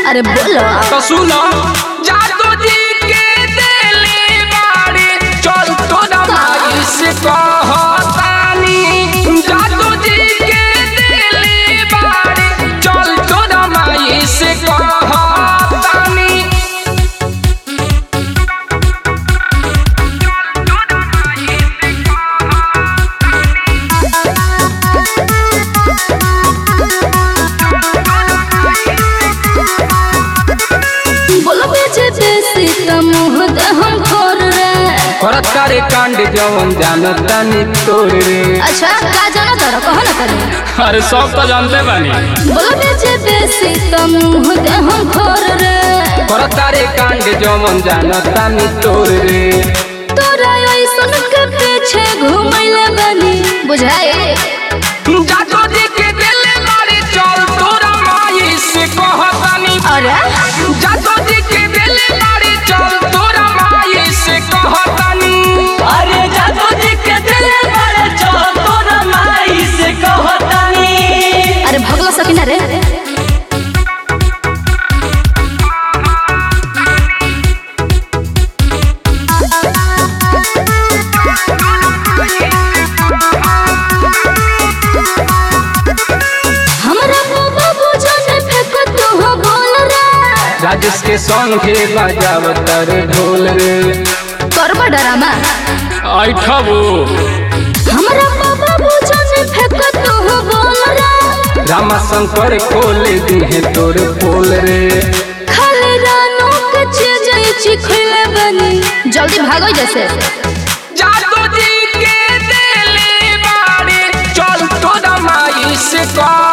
अरे बोलो तो सुनो जादू जी के दिले बाड़े चल तो दमाई से कहतानी जादू जी के दिले बाड़े चल तो दमाई से कहतानी बोलो बेचे बेसी त मुँह दे हम खोर रे करत करे कांड जवन जानतानी तोर रे अच्छा का जाना तर कहो ना करे अरे सब तो जानते बानी बोलो बेचे बेसी त मुँह दे हम खोर रे करत करे कांड जवन जानतानी तोर रे तोरा ऐसन के पीछे घूमैले बनी बुझाए जादू जी के दिले बाड़े चल तोरा माई से कहतानी अरे जादू जी के दिले बाड़े चल तोरा माई से कहतानी अरे जादू जी के दिले बड़े चल तोरा माई से कहतानी अरे भगलो सकिना रे हमरा बाबा बुझने फेंको तू हो बोल रे राजेश के संगे बजावत रे ढोल रे करबा डरामा ऐठबो हमरा बाबा बुझने फेंको तू हो बोल रे रामा शंकर खोले दिहे तोर पोल रे खाली रानों के चीज चिखले बनी जल्दी भागो जैसे जादू जी के दिले बाड़े चल तो दमाई से कह